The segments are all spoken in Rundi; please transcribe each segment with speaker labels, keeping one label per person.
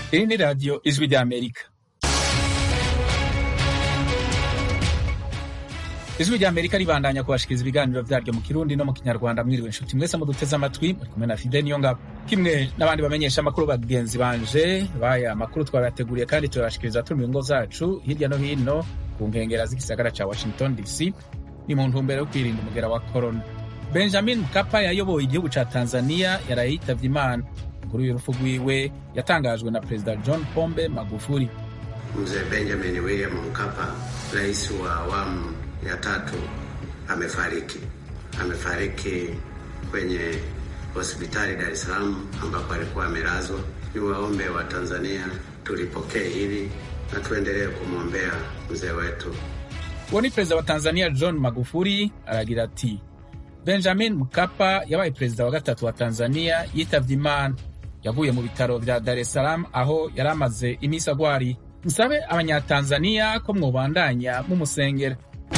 Speaker 1: Hii ni Radio Ijwi rya Amerika. Ijwi rya Amerika ribandanya kubashikiriza ibiganiro vyaryo mu Kirundi no mu Kinyarwanda. Mwiriwe nshuti mwese muduteze amatwi, muri kumwe na Fide Niyongabo kimwe n'abandi bamenyesha amakuru bagenzi banje baya makuru twabateguriye kandi turabashikiriza turi mu ngo zacu hirya no hino ku nkengera z'igisagara ca Washington DC ni mu ntumbero yo kwirinda umugera wa corona. Benjamin Mkapa yayoboye igihugu ca Tanzania yaraye yitavye Imana. Inkuru y'urupfu rwiwe yatangajwe na Perezida John Pombe Magufuli.
Speaker 2: Mzee Benjamin William Mkapa, rais wa awamu ya tatu, amefariki. Amefariki kwenye hospitali Dar es Salaam ambapo alikuwa amelazwa. Ni waombe wa Tanzania tulipokee hili na tuendelee kumwombea mzee wetu.
Speaker 1: Uwo ni perezida wa Tanzania John Magufuli aragira ati Benjamin Mkapa yabaye perezida wa gatatu wa Tanzania yitavye Imana. Yavuye mu bitaro vya Dar es Salaam aho yari amaze imisi agwari. Nsabe abanyatanzania ko mwobandanya mumusengera.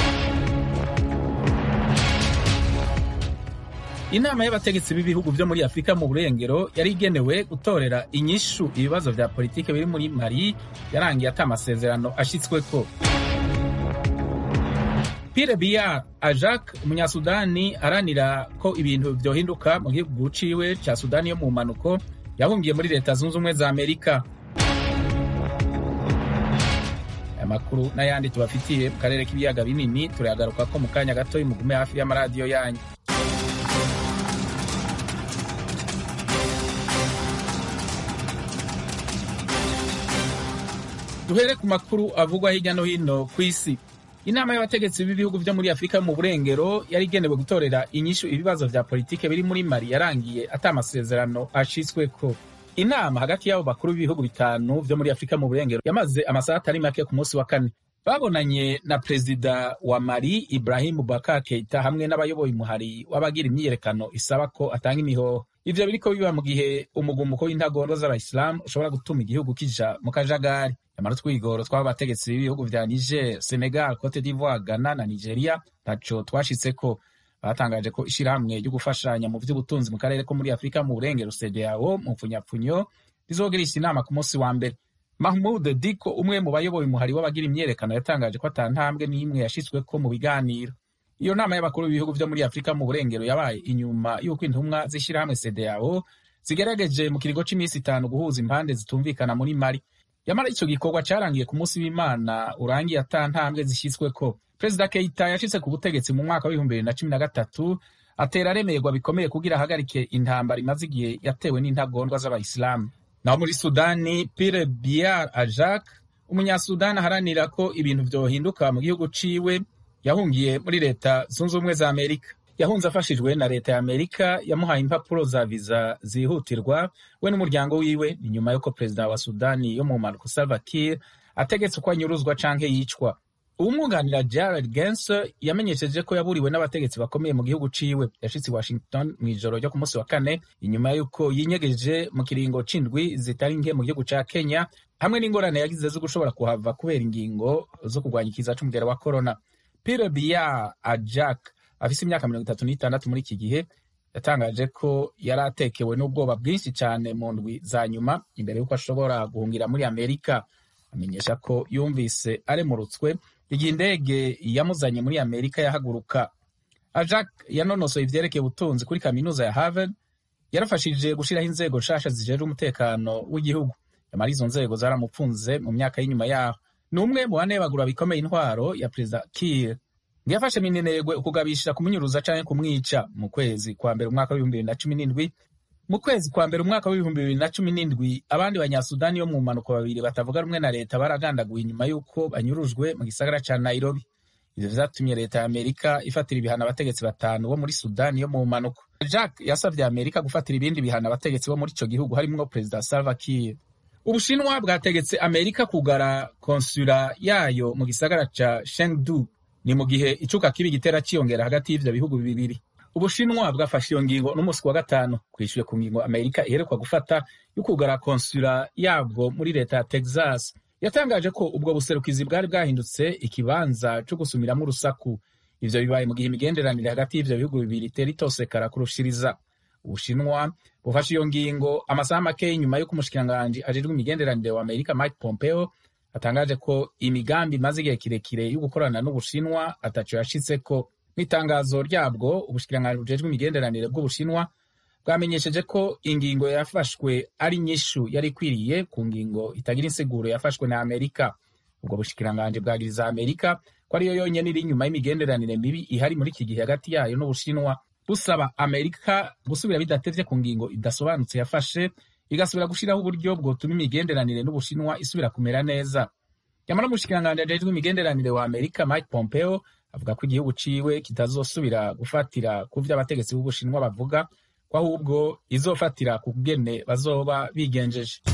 Speaker 1: Inama y'abategetsi b'ibihugu vyo muri Afurika mu burengero yari igenewe gutorera inyishu ibibazo vya politike biri muri Mali yarangiye ata amasezerano ashitsweko. Pierre Biya Ajak umunyasudani aranira ko ibintu vyohinduka mu gihugu ciwe ca Sudani yo mu mpanuko yahungiye muri leta zunze ubumwe za Amerika. Aya makuru n'ayandi tubafitiye mu karere k'ibiyaga binini turayagaruka ko mu kanya gato mugume hafi y'amaradiyo yanyu. duhere ku makuru avugwa hirya no hino ku isi inama y'abategetsi b'ibihugu vyo muri afurika mu burengero yari igenewe gutorera inyishu ibibazo vya politike biri muri mali yarangiye ata amasezerano ashitsweko inama hagati y'abo bakuru b'ibihugu bitanu vyo muri afurika mu burengero yamaze amasaha atari make ku munsi wa kane babonanye na perezida wa mali ibrahim bubakar keita hamwe n'abayoboye umuhari w'abagira imyiyerekano isaba ko atanga imihoho ivyo biriko biba mu gihe umugumuko w'intagondwa z'abayisilamu ushobora gutuma igihugu kija mu kajagari nyamara utwigoro tw'abo bategetsi b'ibihugu vya niger senegal cote d'ivoire ghana na nigeria ntaco twashitseko batangaje ko ishirahamwe ryo gufashanya mu vy'ubutunzi mu karere ko muri afurika mu burengero cedeao mu mpfunyapfunyo rizogirisha inama ku munsi wa mbere mahmud diko umwe mu bayoboye umuhari w'abagira imyerekano yatangaje ko ata ntambwe n'imwe yashitsweko mu biganiro iyo nama y'abakuru b'ibihugu vyo muri afurika mu burengero yabaye inyuma y'uko intumwa z'ishirahamwe cedeao zigerageje mu kiringo c'imisi itanu guhuza impande zitumvikana muri mali yamara ico gikorwa carangiye ku munsi w'imana urangiye ata ntambwe zishyizweko perezida keita yashitse ku butegetsi mu mwaka w'ibihumbi bibiri na cumi na gatatu atera aremerwa bikomeye kugira ahagarike intambara imaze igihe yatewe n'intagondwa z'abayisilamu naho muri sudani pire biar ajak umunyasudani aharanira ko ibintu vyohinduka mu gihugu ciwe yahungiye muri leta zunze ubumwe za amerika yahunze afashijwe na leta ya amerika yamuhaye impapuro za viza zihutirwa we n'umuryango wiwe ni nyuma y'uko perezida wa sudani yo mu mpanuka salva kiir ategetse uko anyuruzwa canke yicwa uwumwunganira jared gens yamenyesheje ko yaburiwe n'abategetsi bakomeye mu gihugu ciwe yashitse i washington mu ijoro ryo ku munsi wa kane inyuma y'uko yinyegeje mu kiringo c'indwi zitari nke mu gihugu ca kenya hamwe n'ingorane yagize zo gushobora kuhava kubera ingingo zo kurwanya ikiza c'umugera wa corona pire biya ajak afise imyaka mirongo itatu n'itandatu muri iki gihe yatangaje ko yari atekewe n'ubwoba bwinshi cyane mu ndwi za nyuma imbere y'uko ashobora guhungira muri amerika amenyesha ko yumvise aremurutswe igihe indege yamuzanye muri amerika yahaguruka ajak yanonosoye ivyerekeye ubutunzi kuri kaminuza ya harvard yarafashije gushiraho inzego nshasha zijejwe umutekano w'igihugu yamara izo nzego zaramupfunze mu myaka y'inyuma yaho ni umwe mu bane bagura bikomeye intwaro ya perezida kiir ngiyafashe minenegwe ukugabisha kumunyuruza canke kumwica mu kwezi kwa mbere umwaka w'ibihumbi bibiri na cumi n'indwi mu kwezi kwa mbere umwaka w'ibihumbi bibiri na cumi n'indwi abandi banyasudani yo mu mpanuka babiri batavuga rumwe na leta baragandaguye inyuma y'uko banyurujwe mu gisagara ca nairobi ivyo vyatumye leta ya amerika ifatira ibihano abategetsi batanu bo muri sudani yo mu mpanuka jack yasavye amerika gufatira ibindi bihano abategetsi bo muri ico gihugu harimwo perezida salva kiir ubushinwa bwategetse amerika kugara konsula yayo mu gisagara ca shengdu ni mu gihe icuka kibi gitera ciyongera hagati y'ivyo bihugu bibiri ubushinwa bwafashe iyo ngingo n'umunsi wa gatanu kwishyuye ku ngingo amerika iherekwa gufata yo kugara konsula yabwo muri leta ya texas yatangaje ko ubwo buserukizi bwari bwahindutse ikibanza co gusumiramwo urusaku ivyo bibaye mu gihe imigenderanire hagati y'ivyo bihugu bibiri itera itosekara kurushiriza ubushinwa bufashe iyo ngingo amasaha make nyuma y'uko umushikiranganji ajejwe imigenderanire wa amerika mike pompeo atangaje ko imigambi imaze igihe kirekire yo gukorana n'ubushinwa ataco yashitseko mw'itangazo ryabwo ubushikiranganji bujejwe imigenderanire bw'ubushinwa bwamenyesheje ko ingingo yafashwe ari nyishu yari ikwiriye ku ngingo itagira insiguro yafashwe na amerika ubwo bushikiranganji bwagiriza amerika ko ariyo yonyene iri inyuma y'imigenderanire mibi ihari muri iki gihe hagati yayo n'ubushinwa busaba amerika gusubira bidatevye ku ngingo idasobanutse yafashe igasubira gushiraho uburyo bwotuma imigenderanire n'ubushinwa isubira kumera neza nyamara umushikiranganji ajejwe imigenderanire wa amerika mike pompeo avuga ko igihugu ciwe kitazosubira gufatira ku vyo abategetsi b'ubushinwa bavuga ko ahubwo izofatira ku kugene bazoba bigenjeje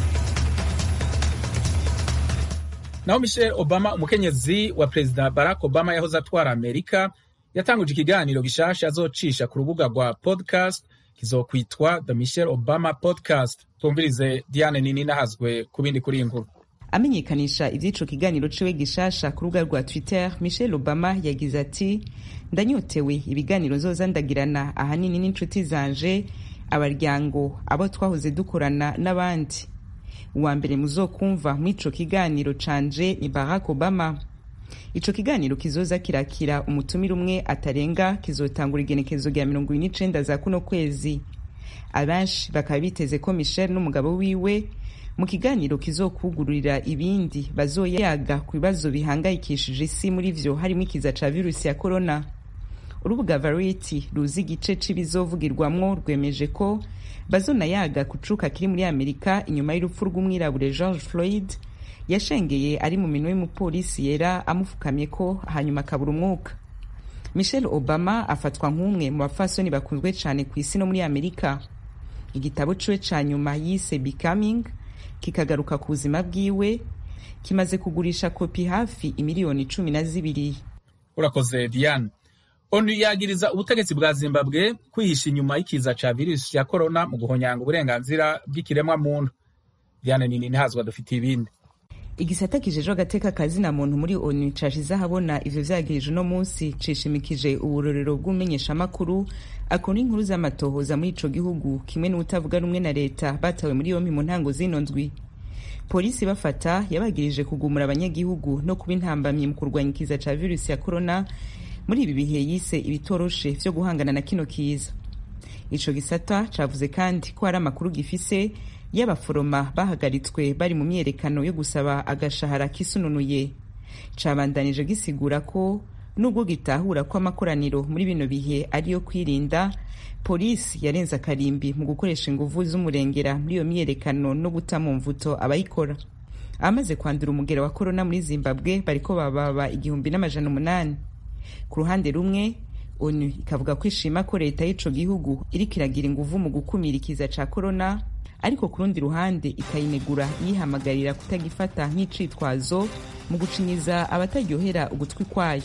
Speaker 1: naho michelle obama umukenyezi wa perezida barack obama yahoze atwara amerika yatanguje ikiganiro gishasha azocisha ku rubuga rwa podcast kizokwitwa the michelle obama podcast twumvirize diane nini nahazwe ku bindi kuri iyi nkuru
Speaker 3: amenyekanisha ivy'ico kiganiro ciwe gishasha ku rubuga rwa twitter michelle obama yagize ati ndanyotewe ibiganiro nzoza ndagirana ahanini n'inshuti zanje abaryango abo twahoze dukorana n'abandi uwa mbere muzokumva mw'ico kiganiro canje ni barack obama ico kiganiro kizoza kirakira umutumire umwe atarenga kizotangura igenekezo rya mirongo ibiri n'icenda za kuno kwezi abenshi bakaba biteze ko michelle n'umugabo wiwe mu kiganiro kizokugururira ibindi bazoyaga ku bibazo bihangayikishije isi muri vyo harimo ikiza ca virusi ya corona urubuga variety ruzi igice c'ibizovugirwamwo rwemeje ko bazonayaga ku cuka kiri muri amerika inyuma y'urupfu rw'umwirabure george floyd yashengeye ari mu minwe y'umupolisi yera amufukamye ko hanyuma akabura umwuka michelle obama afatwa nk'umwe mu bafasoni bakunzwe cane ku isi no muri amerika igitabo ciwe ca nyuma yise becoming kikagaruka ku buzima bwiwe kimaze kugurisha kopi hafi imiliyoni cumi na zibiri
Speaker 1: urakoze diane onu yagiriza ubutegetsi bwa zimbabwe kwihisha inyuma y'ikiza ca virusi ya korona mu guhonyanga uburenganzira bw'ikiremwa muntu diane nini ntihazwa dufite ibindi
Speaker 3: igisata kijejwe agateka kazina muntu muri onu cashize ahabona ivyo vyagirije uno munsi cishimikije uburorero bw'umumenyeshamakuru akora inkuru z'amatohoza muri ico gihugu kimwe n'ubutavuga rumwe na leta batawe muri yompi mu ntango zino ndwi polisi bafata yabagirije kugumura abanyagihugu no kuba intambamyi mu kurwanya ikiza ca virusi ya korona muri ibi bihe yise ibitoroshe vyo guhangana na kino kiza ico gisata cavuze kandi ko hari amakuru gifise y'abaforoma bahagaritswe bari mu myerekano yo gusaba agashahara kisununuye cabandanije gisigura ko nubwo gitahura ko amakoraniro muri bino bihe ariyo kwirinda polisi yarenze akarimbi mu gukoresha inguvu z'umurengera muri iyo myerekano no guta mu mvuto abayikora abamaze kwandura umugera wa korona muri zimbabwe bariko bababa igihumbi n'amajana umunani ku ruhande rumwe onu ikavuga ko ishima ko leta y'ico gihugu iriko iragira inguvu mu gukumira ikiza ca korona ariko ku rundi ruhande ikayinegura yihamagarira kutagifata nk'icitwazo mu gucinyiza abataryohera ugutwi kwayo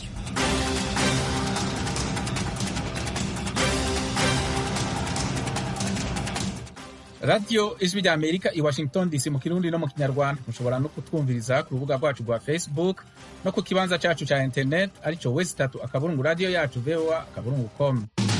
Speaker 1: radiyo ijwi rya amerika i washington dc mu kirundi no mu kinyarwanda mushobora no kutwumviriza ku rubuga rwacu rwa facebook no ku kibanza cacu ca internet arico wesi tatu akaburungu radiyo yacu voa akaburungu com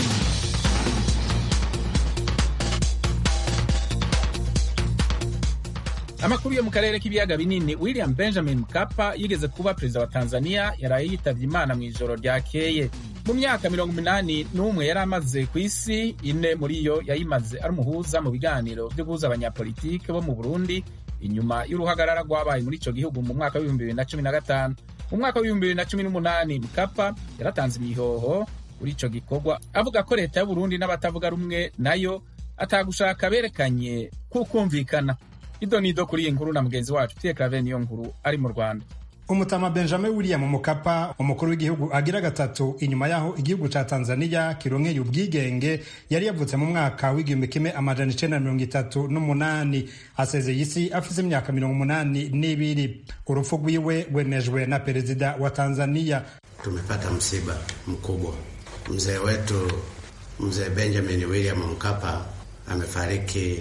Speaker 1: amakuru yo mu karere k'ibiyaga binini william benjamin mkapa yigeze kuba perezida wa tanzania yaraye yitavye imana mw'ijoro ryakeye mu myaka mirongo umunani n'umwe yari amaze ku isi ine muri yo yayimaze ari umuhuza mu biganiro vyo guhuza abanyapolitike bo mu burundi inyuma y'uruhagarara rwabaye muri ico gihugu mu mwaka w'ibihumbi bibiri na cumi na gatanu mu mwaka w'ibihumbi bibiri na cumi n'umunani mkapa yaratanze imihoho kuri ico gikorwa avuga ko leta y'uburundi n'abatavuga rumwe nayo atagushaka berekanye kukumvikana ido nido kuri iyi nkuru na mugenzi wacu Pierre Claver niyo nkuru ari mu Rwanda
Speaker 4: umutama benjamin william mukapa umukuru w'igihugu agira gatatu inyuma yaho igihugu ca tanzania kironkeye ubwigenge yari yavutse mu mwaka w'igihumbi kimwe amajana icenda mirongo itatu n'umunani asezeye isi afise imyaka mirongo umunani n'ibiri urupfu rwiwe rwemejwe na perezida wa tanzania
Speaker 2: tumepata msiba mkubwa mzee wetu mzee benjamin william mkapa amefariki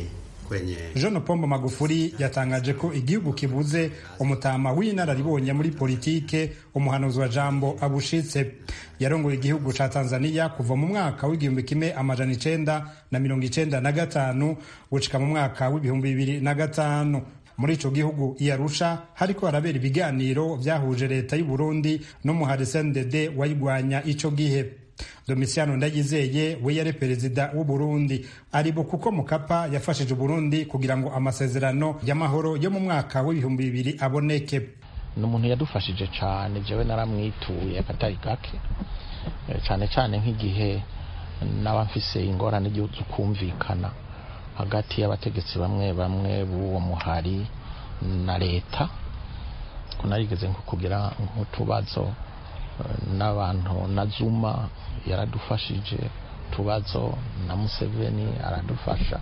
Speaker 2: kwenye
Speaker 4: John Pombo Magufuli yatangaje ko igihugu kibuze umutama w'inararibonye muri politike umuhanuzi wa jambo abushitse yarongoye igihugu ca Tanzania kuva mu mwaka w'igihumbi kimwe amajana icenda na mirongo icenda na gatanu gushika mu mwaka w'ibihumbi bibiri na gatanu muri ico gihugu iyarusha hariko harabera ibiganiro vyahuje leta y'u Burundi n'umuhari CNDD wayigwanya ico gihe Domitiano Ndayizeye we yari perezida w'u Burundi aribo kuko Mukapa yafashije Burundi kugira ngo amasezerano y'amahoro yo mu mwaka w'ibihumbi bibiri aboneke
Speaker 5: ni umuntu yadufashije cyane jewe naramwituye akatari gake cyane cyane nk'igihe naba mfise ingorane zo kumvikana hagati y'abategetsi bamwe bamwe b'uwo muhari na leta ko narigeze nko kugira nk'utubazo n'abantu na zuma yaradufashije utubazo na museveni aradufasha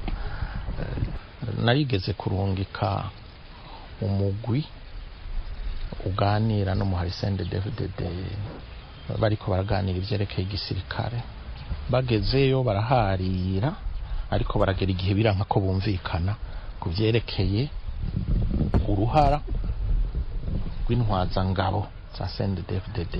Speaker 5: narigeze kurungika umugwi uganira n'umuhari sende dvdd bariko baraganira ivyerekeye igisirikare bagezeyo baraharira ariko baragera igihe biranka ko bumvikana ku vyerekeye uruhara rw'intwazangabo za sende dvdd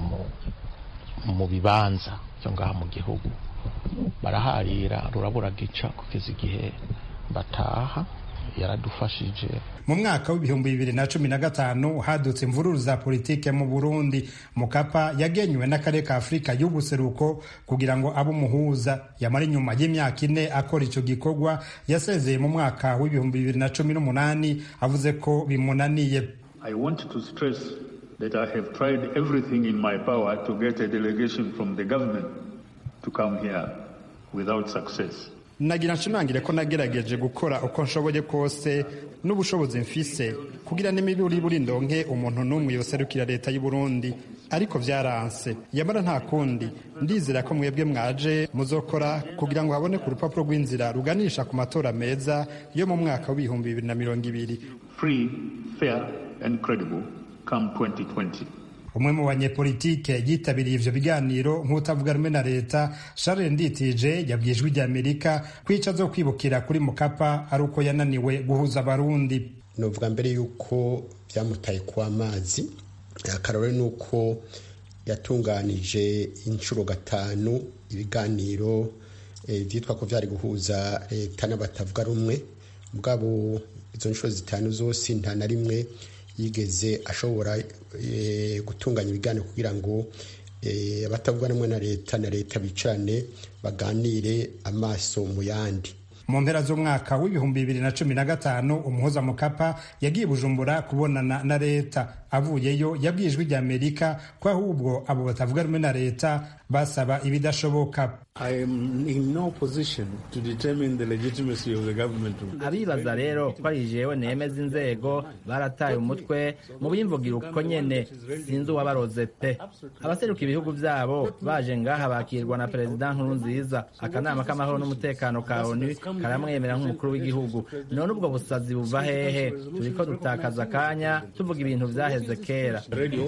Speaker 5: mu bibanza byo ngaha mu gihugu baraharira rurabura gica kugeza igihe bataha yaradufashije
Speaker 4: mu mwaka w'ibihumbi bibiri na cumi na gatanu hadutse imvururu za politike mu burundi mukapa yagenywe n'akarere ka afurika y'ubuseruko kugira ngo abe umuhuza yamara inyuma y'imyaka ine akora icyo gikorwa yasezeye mu mwaka w'ibihumbi bibiri na cumi n'umunani avuze ko bimunaniye
Speaker 6: I want to stress that I have tried everything in my power to get a delegation from the government to come here without success.
Speaker 4: nagira nshimangire ko nagerageje gukora uko nshoboye kose n'ubushobozi mfise kugira n'imiburi buri ndonke umuntu n'umwe yoserukira leta y'u Burundi ariko vyaranse yamara nta kundi ndizera ko mwebwe mwaje muzokora kugira ngo haboneke urupapuro rw'inzira ruganisha ku matora meza yo mu mwaka w'ibihumbi bibiri na mirongo ibiri
Speaker 6: Free, fair and credible come 2020.
Speaker 4: umwe mu banyepolitike yitabiriye ivyo biganiro nk'utavuga rumwe na leta Charles Nditije yabwiye ijwi ry'Amerika ko ico azokwibukira kuri Mukapa ari uko yananiwe guhuza abarundi
Speaker 7: novuga mbere yuko byamutaye ku amazi akarore ni uko yatunganije inshuro gatanu ibiganiro byitwa ko byari guhuza leta n'abatavuga rumwe mugabo izo nshuro zitanu zose nta na rimwe yigeze ashobora gutunganya ibiganiro kugira ngo abatavuga rumwe na leta na leta bicarane baganire amaso mu yandi
Speaker 4: mu mpera z'umwaka w'ibihumbi bibiri na cumi na gatanu umuhuza mukapa yagiye bujumbura kubonana na leta avuyeyo yabwiye ijwi ry'amerika ko ahubwo abo batavuga rumwe na leta basaba ibidashoboka
Speaker 8: abibaza rero ko ari jewe nemeza inzego barataye umutwe mu bimvugira uko nyene sinzi uwabaroze pe abaseruka ibihugu vyabo baje ngaha bakirwa na perezida nkuru nziza akanama k'amahoro n'umutekano ka onu karamwemera nk'umukuru w'igihugu none ubwo busazi buva hehe turiko dutakaza akanya tuvuga ibintu vyaheze kera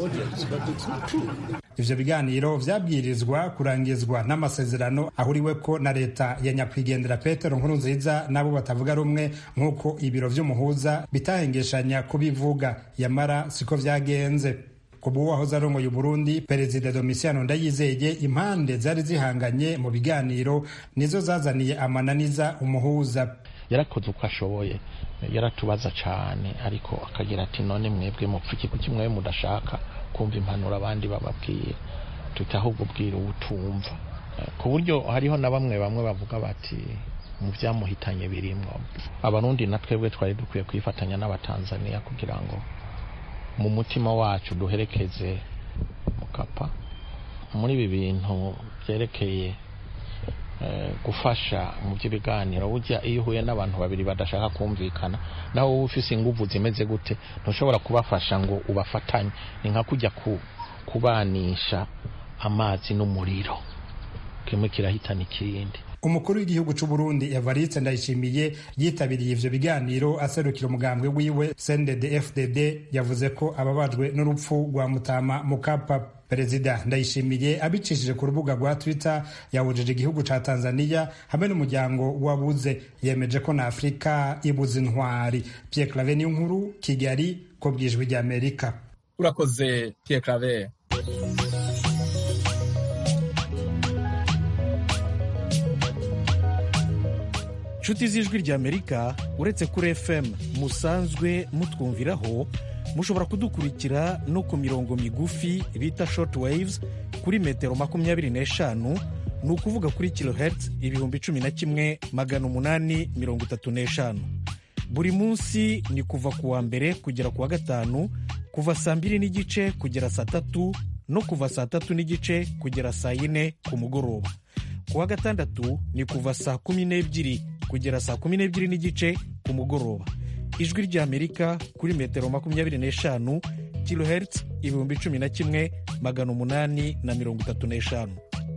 Speaker 4: ivyo biganiro vyabwirizwa kurangizwa n'amasezerano ahuriweko na leta ya nyakwigendera petero nkuru nziza n'abo batavuga rumwe nk'uko ibiro vy'umuhuza bitahengeshanya kubivuga yamara siko vyagenze kuba uwahoze arongoye uburundi perezida domisiano ndayizeye impande zari zihanganye mu biganiro nizo zazaniye amananiza umuhuza
Speaker 5: yarakoze uko ashoboye yaratubaza cyane ariko akagira ati none mwebwe mupfuki kuki mwewe mudashaka kumva impanuro abandi bababwiye tuti ahubwo bwira ubutumva ku buryo hariho na bamwe bamwe bavuga bati mu byamuhitanye birimwo abarundi na twebwe twari dukwiye kwifatanya n'abatanzaniya kugira ngo mu mutima wacu duherekeze mukapa muri ibi bintu byerekeye gufasha mu by'ibiganiro burya iyo uhuye n'abantu babiri badashaka kumvikana nawe wowe ufise inguvu zimeze gute ntushobora kubafasha ngo ubafatanye ni nka kujya kubanisha amazi n'umuriro kimwe kirahitana ikindi
Speaker 4: umukuru w'igihugu c'u Burundi Evariste Ndayishimiye yitabiriye ivyo biganiro aserukira umugambwe wiwe CNDD FDD yavuze ko ababajwe n'urupfu rwa Mutama Mukapa perezida ndayishimiye abicishije ku rubuga rwa twitter yawujije igihugu ca tanzania hamwe n'umuryango wabuze yemeje ko na afurika ibuze intwari pierre clave niyo nkuru kigali ko bwijwi rya amerika
Speaker 1: urakoze pierre clave
Speaker 9: nshuti z'ijwi rya amerika uretse kuri fm musanzwe mutwumviraho mushobora kudukurikira no ku mirongo migufi bita short waves kuri metero makumyabiri n'eshanu ni ukuvuga kuri kilohertz ibihumbi cumi na kimwe magana umunani mirongo itatu n'eshanu buri munsi ni kuva ku wa mbere kugera ku wa gatanu kuva saa mbiri n'igice kugera saa tatu no kuva saa tatu n'igice kugera saa yine ku mugoroba ku wa gatandatu ni kuva saa kumi n'ebyiri kugera saa kumi n'ebyiri n'igice ku mugoroba ijwi ry'amerika kuri metero makumyabiri n'eshanu kilohertz ibihumbi cumi na kimwe magana umunani na mirongo itatu n'eshanu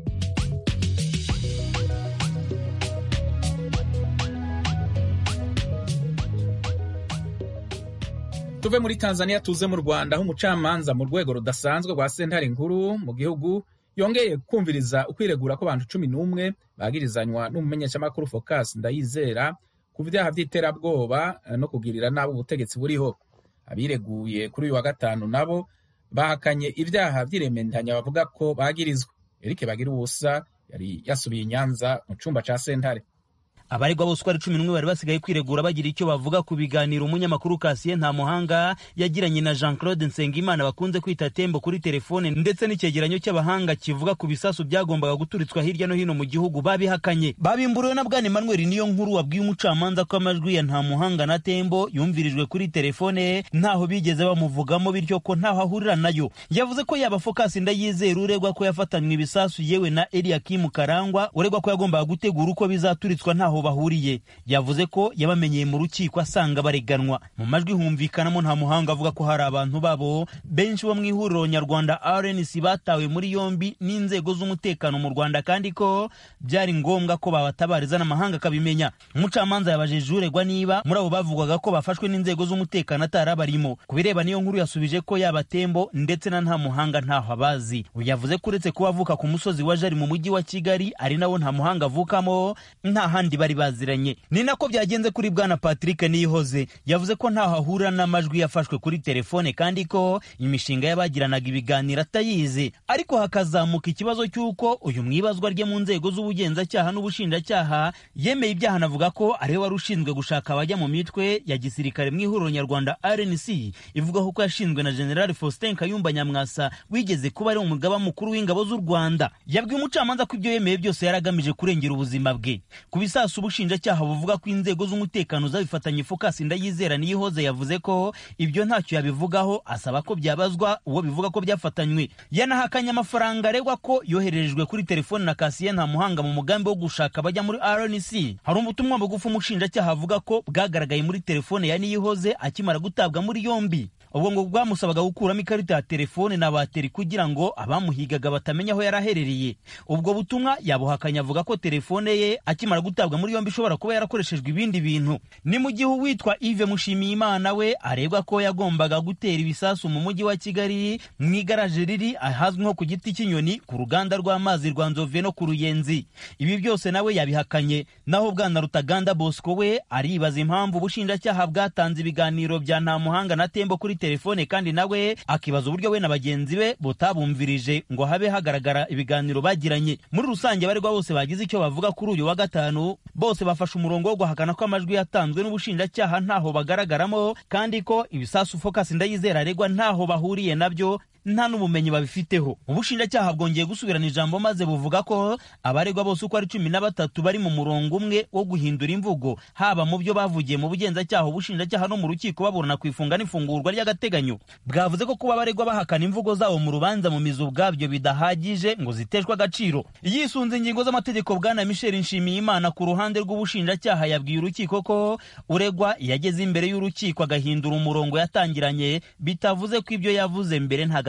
Speaker 1: tuve muri tanzania tuze mu rwanda aho umucamanza mu rwego rudasanzwe rwa sentare nkuru mu gihugu yongeye kumviriza ukwiregura ko abantu cumi n'umwe bagirizanywa n'umumenyeshamakuru focus ndayizera ku byaha by'iterabwoba no kugirira nabi ubutegetsi buriho abireguye kuri uyu wa gatanu nabo bahakanye ibyaha by'iremendanya bavuga ko bagirizwa eric bagira ubusa yari yasubiye i nyanza mu cyumba cya sentare
Speaker 10: abaregwa bose uko ari cumi n'umwe bari basigaye kwiregura bagira icyo bavuga ku biganiro umunyamakuru kasiye nta muhanga yagiranye na jean claude nsengimana bakunze kwita tembo kuri telefone ndetse n'icyegeranyo cy'abahanga kivuga ku bisasu byagombaga guturitswa hirya no hino mu gihugu babihakanye babimburiwe na bwana emmanuel niyo nkuru wabwiye umucamanza ko amajwi ya nta muhanga na tembo yumvirijwe kuri telefone ntaho bigeze bamuvugamo bityo ko ntaho ahurira nayo yavuze ko yaba fokasi ndayizera uregwa ko yafatanywe ibisasu yewe na eliakimu karangwa uregwa ko yagombaga gutegura uko bizaturitswa ntaho bahuriye yavuze ko yabamenyeye mu rukiko asanga bareganwa mu majwi humvikanamo nta muhanga avuga ko hari abantu babo benshi bo mu ihuriro nyarwanda rnc batawe muri yombi n'inzego z'umutekano mu rwanda kandi ko byari ngombwa ko babatabariza n'amahanga akabimenya umucamanza yabajije uregwa niba muri abo bavugwaga ko bafashwe n'inzego z'umutekano atari abarimo ku bireba niyo nkuru yasubije ko yaba tembo ndetse na nta muhanga ntaho abazi yavuze ko uretse kuba avuka ku musozi wa jari mu mujyi wa kigali ari nawo nta muhanga avukamo nta handi bari baziranye ni nako byagenze kuri bwana patrick niyihoze yavuze ko ntaho ahura n'amajwi yafashwe kuri telefone kandi ko imishinga y'abagiranaga ibiganiro atayizi ariko hakazamuka ikibazo cy'uko uyu mwibazwa rye mu nzego z'ubugenzacyaha n'ubushinjacyaha yemeye ibyaha anavuga ko ariwe wari ushinzwe gushaka abajya mu mitwe ya gisirikare mu ihuriro nyarwanda rnc ivugaho ko yashinzwe na general faustin kayumba nyamwasa wigeze kuba ari umugaba mukuru w'ingabo z'u rwanda yabwiye umucamanza ko ibyo yemeye byose yari agamije kurengera ubuzima bwe ku bisasu ubushinjacyaha buvuga ko inzego z'umutekano zabifatanye fokasi ndayizera niyihoze yavuze ko ibyo ntacyo yabivugaho asaba ko byabazwa uwo bivuga ko byafatanywe yanahakanye amafaranga aregwa ko yoherejwe kuri telefone na kasiye nta muhanga mu mugambi wo gushaka abajya muri rnc hari ubutumwa bugufi umushinjacyaha avuga ko bwagaragaye muri telefone ya niyihoze akimara gutabwa muri yombi ubwo ngo bwamusabaga gukuramo ikarita ya telefone na bateri kugira ngo abamuhigaga batamenya aho yari aherereye ubwo butumwa yabuhakanye avuga ko telefone ye akimara gutabwa muri yombi ishobora kuba yarakoreshejwe ibindi bintu ni mu gihe uwitwa Yves Mushimiyimana we aregwa ko yagombaga gutera ibisasu mu mujyi wa Kigali mu igaraje riri ahazwi nko ku giti cy'inyoni ku ruganda rw'amazi rwa Nzove no ku Ruyenzi ibi byose nawe yabihakanye naho bwana Rutaganda Bosco we aribaza impamvu ubushinjacyaha bwatanze ibiganiro bya nta muhanga na tembo kuri telefone kandi nawe akibaza uburyo we na bagenzi be butabumvirije ngo habe hagaragara ibiganiro bagiranye muri rusange abaregwa bose bagize icyo bavuga kuri uyu wa gatanu bose bafashe umurongo wo guhakana ko amajwi yatanzwe n'ubushinjacyaha ntaho bagaragaramo kandi ko ibisasu focus ndayizera aregwa ntaho bahuriye nabyo nta n'ubumenyi babifiteho ubushinjacyaha bwongeye gusubirana ijambo maze buvuga ko abaregwa bose uko ari cumi na batatu bari mu murongo umwe wo guhindura imvugo haba mu byo bavugiye mu bugenzacyaha ubushinjacyaha no mu rukiko baburana ku ifunga n'ifungurwa ry'agateganyo bwavuze ko kuba abaregwa bahakana imvugo zabo mu rubanza mu mizi ubwabyo bidahagije ngo ziteshwe agaciro yisunze ingingo z'amategeko bwana michel nshimiyimana ku ruhande rw'ubushinjacyaha yabwiye urukiko ko uregwa yageze imbere y'urukiko agahindura umurongo yatangiranye bitavuze ko ibyo yavuze mbere nta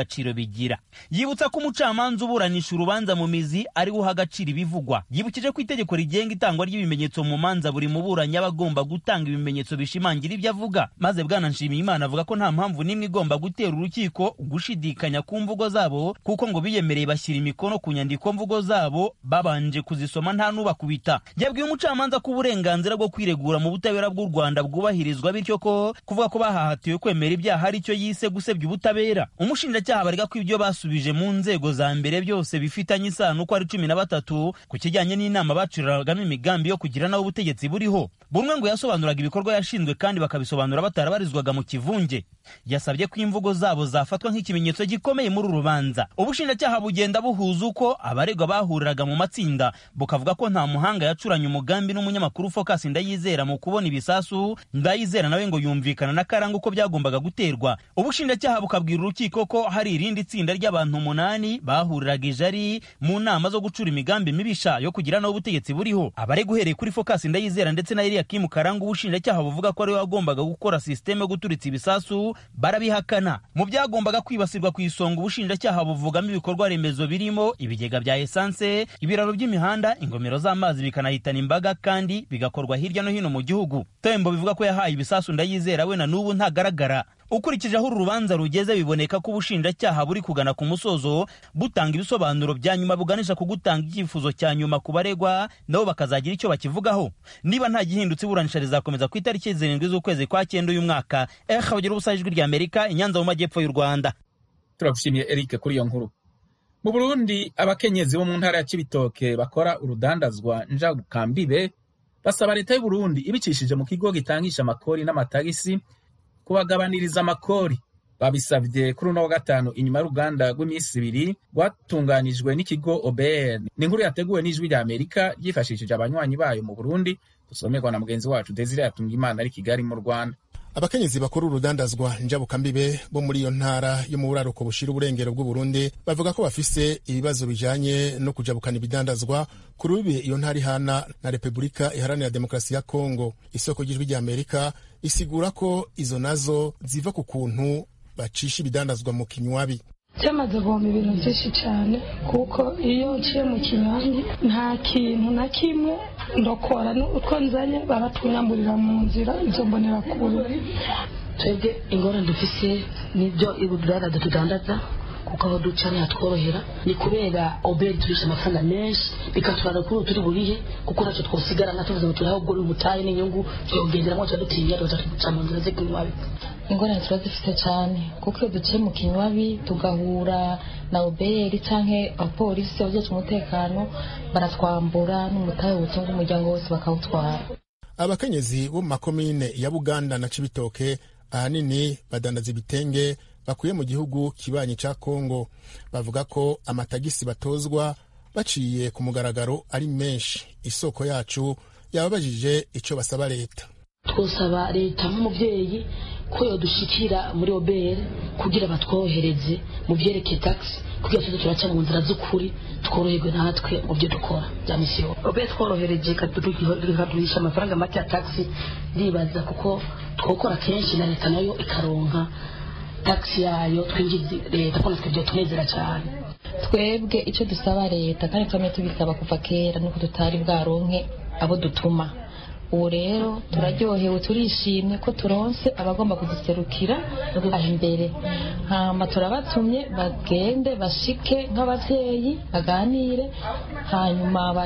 Speaker 10: gaciro bigira yibutsa ko umucamanza uburanisha urubanza mu mizi ari we uha agaciro ibivugwa yibukije ko itegeko rigenga itangwa ry'ibimenyetso mu manza buri muburanyi aba agomba gutanga ibimenyetso bishimangira ibyo avuga maze bwana nshimiyimana avuga ko nta mpamvu n'imwe igomba gutera urukiko gushidikanya ku mvugo zabo kuko ngo biyemereye bashyira imikono ku nyandiko mvugo zabo babanje kuzisoma nta n'ubakubita yabwiye umucamanza ko uburenganzira bwo kwiregura mu butabera bw'u rwanda bwubahirizwa bityo ko kuvuga ko bahahatiwe kwemera ibyaha ari cyo yise gusebya ubutabera umushinjacyaha barega ko ibyo basubije mu nzego za mbere byose bifitanye isano uko ari cumi na batatu ku kijyanye n'inama bacuragamo imigambi yo kugira naho ubutegetsi buriho bumwe ngo yasobanuraga ibikorwa yashinzwe kandi bakabisobanura batarabarizwaga mu kivunge yasabye ko imvugo zabo zafatwa nk'ikimenyetso gikomeye muri uru rubanza ubushinjacyaha bugenda buhuza uko abaregwa bahuriraga mu matsinda bukavuga ko nta muhanga yacuranye umugambi n'umunyamakuru focus ndayizera mu kubona ibisasu ndayizera nawe ngo yumvikana na karanga uko byagombaga guterwa ubushinjacyaha bukabwira urukiko ko hari irindi tsinda ry'abantu umunani bahuriraga ijari mu nama zo gucura imigambi mibisha yo kugira naho ubutegetsi buriho abaregwa uhereye kuri focus ndayizera ndetse na eliyakimu karanga ubushinjacyaha buvuga ko ariwe wagombaga gukora sisiteme yo guturitsa ibisasu barabihakana mu byagombaga kwibasirwa ku isonga ubushinjacyaha buvugamo ibikorwa remezo birimo ibigega bya esanse ibiraro by'imihanda ingomero z'amazi bikanahitana imbaga kandi bigakorwa hirya no hino mu gihugu tembo bivuga ko yahaye ibisasu ndayizera we na n'ubu ntagaragara ukurikije aho uru rubanza rugeze biboneka ko ubushinjacyaha buri kugana ku musozo butanga ibisobanuro bya nyuma buganisha ku gutanga icyifuzo cya nyuma ku baregwa nabo bakazagira icyo bakivugaho niba nta gihindutse iburanisha rizakomeza ku itariki zirindwi z'ukwezi kwa cyenda uyu mwaka eha bagira ubusa ijwi rya amerika inyanza mu majyepfo y'u rwanda
Speaker 1: turagushimiye eric kuri iyo nkuru mu burundi abakenyezi bo mu ntara ya kibitoke bakora urudandazwa njabukambibe basaba leta y'u burundi ibicishije mu kigo gitangisha amakori n'amatagisi kubagabaniriza amakori babisabye kuri uno wa gatanu inyuma y'uruganda rw'iminsi ibiri rwatunganijwe n'ikigo obr ni inkuru yateguwe n'ijwi rya amerika ryifashishije abanywanyi bayo mu burundi dusomerwa na mugenzi wacu desire yatunga imana ari kigali mu rwanda
Speaker 11: abakenyezi bakora urudandazwa njabukambibe bo muri iyo ntara yo mu buraruko bushira uburengero bw'uburundi bavuga ko bafise ibibazo bijanye no kujabukana ibidandazwa ku rubibe iyo ntara ihana na repubulika iharanira demokarasi ya kongo isoko ry'ijwi rya amerika isigura ko izo nazo ziva ku kuntu bacisha ibidandazwa mu kinywabi
Speaker 12: cyamaze guhomba ibintu byinshi cyane kuko iyo uciye mu kinywanyi nta kintu na kimwe ndokora utwo nzanye baratunyamburira mu nzira izo mbonera kure
Speaker 13: twebwe ingorane dufise n'ibyo ibudurara tudandaza kuko aho duca ntihatworohera ni kubera oberi turisha amafaranga menshi bikatwara kuri turi burihe kuko ntacyo twosigarana tuvuze ngo turiho ubwo umutahe n'inyungu tuyogenderamo tuba dutinya tuza tuca mu nzira z'ikinywabi
Speaker 14: ingorane tuba dufite cyane kuko iyo duciye mu kinywabi tugahura na oberi cyangwa abapolisi abajejwe umutekano baratwambura n'umutahe wutunga umuryango wose bakawutwara
Speaker 11: abakenyezi bo mu makomine ya buganda na cibitoke ahanini badandaza ibitenge bakuye mu gihugu kibanyi ca kongo bavuga ko amatagisi batozwa baciye ku mugaragaro ari menshi isoko yacu yababajije ico basaba leta
Speaker 13: twosaba leta nk'umubyeyi ko yodushikira muri obere kugira batworohereze mu byerekeye taxi kugira tuze turaca mu nzira z'ukuri tworoherwe natwe mu byo dukora bya misiyo obere tworohereje ikaduhisha amafaranga make ya taxi ndibaza kuko twokora kenshi na leta nayo ikaronka taxi yayo twinjiza leta ko natwe byotunezera cyane
Speaker 14: twebwe icyo dusaba leta kandi twamye tubisaba kuva kera nuko tutari bwaronke abo dutuma ubu rero turaryohewe turishimye ko turonse abagomba kuduserukira aho imbere hama turabatumye bagende bashike nk'ababyeyi baganire hanyuma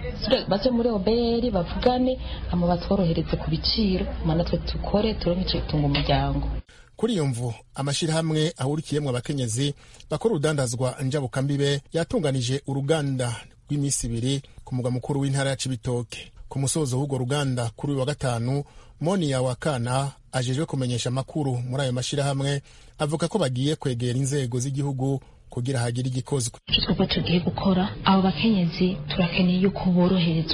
Speaker 14: baje muri oberi bavugane hama batworohereze ku biciro hama natwe dukore turonke icyo gutunga umuryango
Speaker 11: kuri iyo mvu amashyirahamwe ahurikiyemo abakenyezi bakora urudandazwa njabukambibe yatunganije uruganda rw'iminsi ibiri ku mugwa mukuru w'intara ya cibitoke ku musozo w'urwo ruganda kuri uyu wa gatanu moniya wakana ajejwe kumenyesha amakuru muri ayo mashyirahamwe avuga ko bagiye kwegera inzego z'igihugu kugira hagire igikozwe
Speaker 15: icyo twebwe tugiye gukora abo bakenyezi turakeneye yuko boroherezwa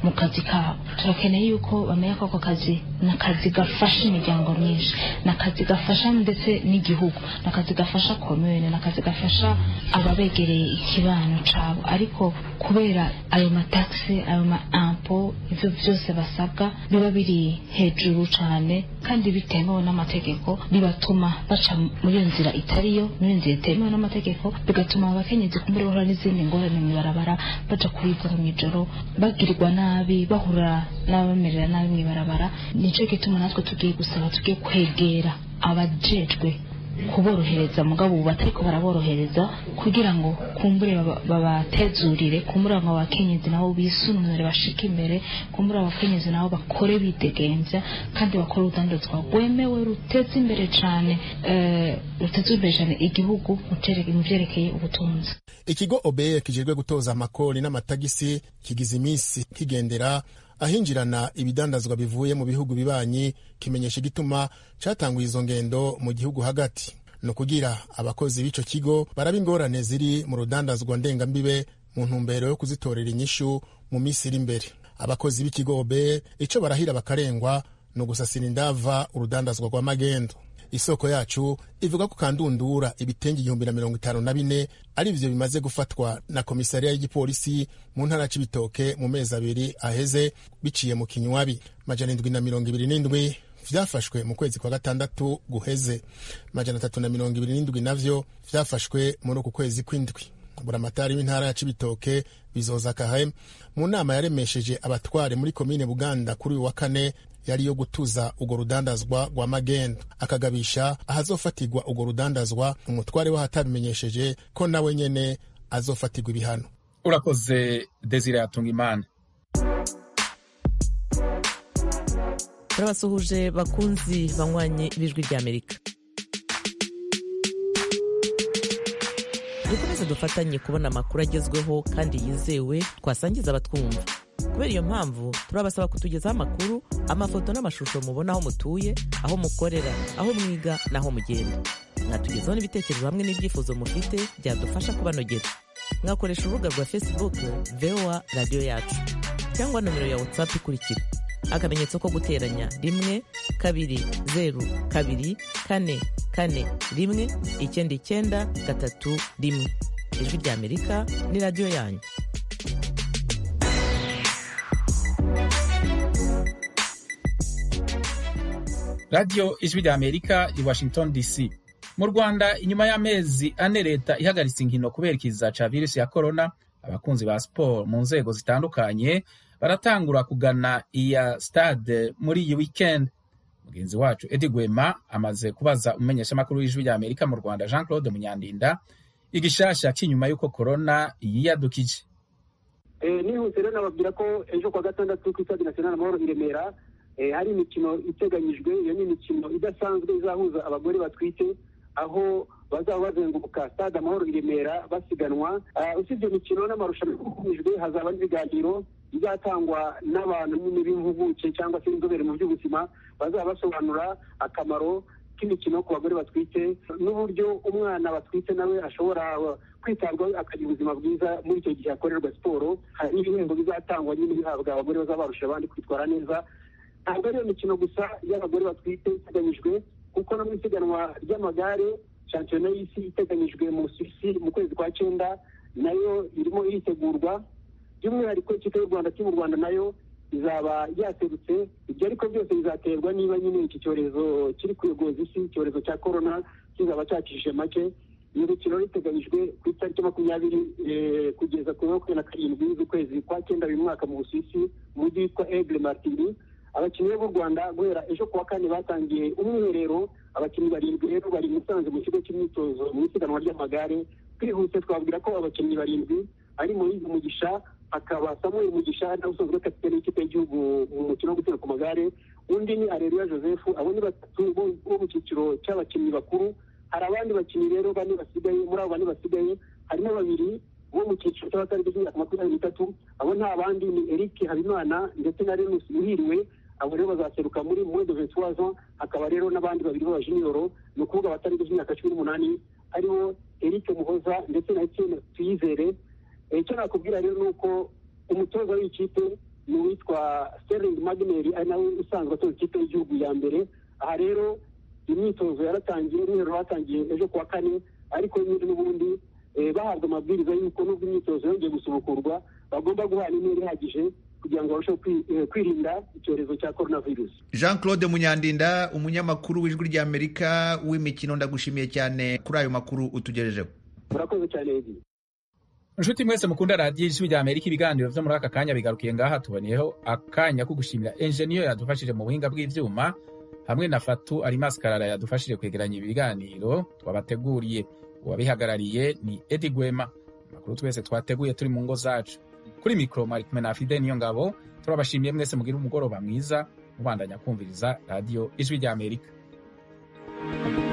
Speaker 14: mu kazi kabo turakeneye yuko bamenya ko ako kazi ni akazi gafasha imiryango myinshi ni akazi gafasha ndetse n'igihugu ni akazi gafasha komune ni akazi gafasha ababegereye ikibano cabo ariko kubera ayo matakisi ayo ma ampo ivyo vyose basabwa biba biri hejuru cane kandi bitemewe n'amategeko bibatuma baca muri iyo nzira itariyo muri iyo nzira itemewe n'amategeko bigatuma abakenyezi kumbure bahura n'izindi ngorane mw'ibarabara baja kuribwa mw'ijoro bagirirwa nabi bahura n'abamerera nabi mw'ibarabara nico gituma natwe tugiye gusaba tugiye kwegera abajejwe kuborohereza mugabo ubu batariko baraborohereza kugira ngo kumbure babatezurire kumbure ngo abakenyezi nabo bisununure bashike imbere kumbure abakenyezi nabo bakore bidegenvya kandi bakore urudandazwa rwemewe ruteza imbere cane ruteza imbere cane igihugu mu vyerekeye ubutunzi
Speaker 11: ikigo obeye kijejwe gutoza amakori n'amatagisi kigize iminsi kigendera ahinjirana ibidandazwa bivuye mu bihugu bibanyi kimenyesha igituma catanguye izo ngendo mu gihugu hagati ni ukugira abakozi b'ico kigo baraba ingorane ziri mu rudandazwa ndengambibe mu ntumbero yo kuzitorera inyishu mu minsi iri imbere abakozi b'ikigo obe ico barahira bakarengwa ni ugusasira indava urudandazwa rwa magendo isoko yacu ivuga ko kandundura ibitenge igihumbi na mirongo itanu na bine ari vyo bimaze gufatwa na komisariya y'igipolisi mu ntara c'ibitoke mu mezi abiri aheze biciye mu kinywabi majana indwi na mirongo ibiri n'indwi vyafashwe mu kwezi kwa gatandatu guheze majana atatu na mirongo ibiri n'indwi navyo vyafashwe muri uku kwezi kw'indwi buramatari w'intara ya cibitoke bizoza kahe mu nama yaremesheje abatware muri komine buganda kuri uyu wa kane yari yo gutuza urwo rudandazwa rwa magendo akagabisha ahazofatirwa urwo rudandazwa umutware w'ahatabimenyesheje ko nawe nyene azofatirwa ibihano
Speaker 1: urakoze desire yatunga imana
Speaker 15: turabasuhuje bakunzi banywanye b'ijwi ry'amerika dukomeze dufatanye kubona amakuru agezweho kandi yizewe twasangiza abatwumva kubera iyo mpamvu turabasaba kutugezaho amakuru amafoto n'amashusho mubona aho mutuye aho mukorera aho mwiga n'aho mugenda mwatugezaho n'ibitekerezo hamwe n'ibyifuzo mufite byadufasha kubanogera mwakoresha urubuga rwa facebook voa radiyo yacu cyangwa nomero ya whatsapp ikurikira akamenyetso ko guteranya rimwe kabiri zeru kabiri kane kane rimwe icyenda icyenda gatatu rimwe ijwi ry'amerika ni radiyo yanyu
Speaker 1: radiyo ijwi rya amerika i washington dc mu rwanda inyuma y'amezi ane leta ihagaritse inkino kubera ikiza ca virusi ya korona abakunzi ba siporo mu nzego zitandukanye baratangura kugana iya stade muri iyi weekend mugenzi wacu edi gwema amaze kubaza umumenyeshamakuru w'ijwi rya amerika mu rwanda jean claude munyandinda igishasha cy'inyuma y'uko korona yiyadukije
Speaker 16: nihuse rero nababwira ko ejo kuwa gatandatu ku stade national amahoro i remera hari imikino iteganyijwe iyo ni imikino idasanzwe izahuza abagore batwite aho bazaba bazenguruka stade amahoro i remera basiganwa usibye imikino n'amarushanwa akomejwe hazaba n'ibiganiro bizatangwa n'abantu nyine b'impuguke cyangwa se inzobere mu by'ubuzima bazaba basobanura akamaro k'imikino ku bagore batwite n'uburyo umwana batwite nawe ashobora kwitabwaho akagira ubuzima bwiza muri icyo gihe akorerwa siporo hari n'ibihembo bizatangwa nyine bihabwa abagore bazaba barusha abandi kwitwara neza ntabwo ari iyo mikino gusa y'abagore batwite iteganyijwe kuko no mu isiganwa ry'amagare shampiyona y'isi iteganyijwe mu suwisi mu kwezi kwa cyenda nayo irimo iritegurwa by'umwihariko ikipe y'u rwanda mu rwanda nayo izaba yaserutse ibyo ariko byose bizaterwa niba nyine iki cyorezo kiri kuyogoza isi icyorezo cya korona kizaba cyakishije make iyo mikino iteganyijwe ku itariki makumyabiri kugeza ku makumyabiri na karindwi z'ukwezi kwa cyenda uyu mwaka mu busuwisi mu mujyi witwa egle martini abakinnyi b'u rwanda guhera ejo kuwa kane batangiye umwiherero abakinnyi barindwi rero bari musanze mu kigo cy'imyitozo mu isiganwa ry'amagare twihuse twabwira ko abakinnyi barindwi ari muhizi mugisha akaba samuel mugisha nawe usanzwe kapitene y'ikipe y'igihugu mu mukino wo gutera ku magare undi ni areruya joseph abo ni batatu bo mu cyiciro cy'abakinnyi bakuru hari abandi bakinnyi rero bane basigaye muri abo bane basigaye harimo babiri bo mu cyiciro cy'abatarengeje imyaka makumyabiri n'itatu abo nta bandi ni eric habimana ndetse na renus muhiriwe abo rero bazaseruka muri moins de vingt trois ans hakaba rero n'abandi babiri b'abajiniyoro ni ukuvuga abatarengeje imyaka cumi n'umunani aribo eric muhoza ndetse na etienne tuyizere icyo nakubwira rero ni uko umutoza w'ikipe ni uwitwa sterling magneri ari nawe usanzwe atoza ikipe y'igihugu ya mbere aha rero imyitozo yaratangiye umwiherero watangiye ejo kuwa kane ariko nyine n'ubundi bahabwa amabwiriza y'uko nubwo imyitozo yongeye gusubukurwa bagomba guhana intera ihagije kugira ngo barusheho kwirinda icyorezo cya coronavirus
Speaker 17: jean claude munyandinda umunyamakuru w'ijwi ry'amerika w'imikino ndagushimiye cyane kuri ayo makuru utugejejeho
Speaker 16: murakoze cyane edi
Speaker 1: inshuti mwese mukunda radiyo ijwi rya amerika ibiganiro byo muri aka kanya bigarukiye ngaha tuboneyeho akanya ko gushimira enjeniyo yadufashije mu buhinga bw'ibyuma hamwe na fatu arimasi karara yadufashije kwegeranya ibiganiro twabateguriye uwabihagarariye ni edi gwema amakuru twese twateguye turi mu ngo zacu kuri mikoro mwari kumwe na fide niyo ngabo turabashimiye mwese mugire umugoroba mwiza mubandanya kumviriza radiyo ijwi rya amerika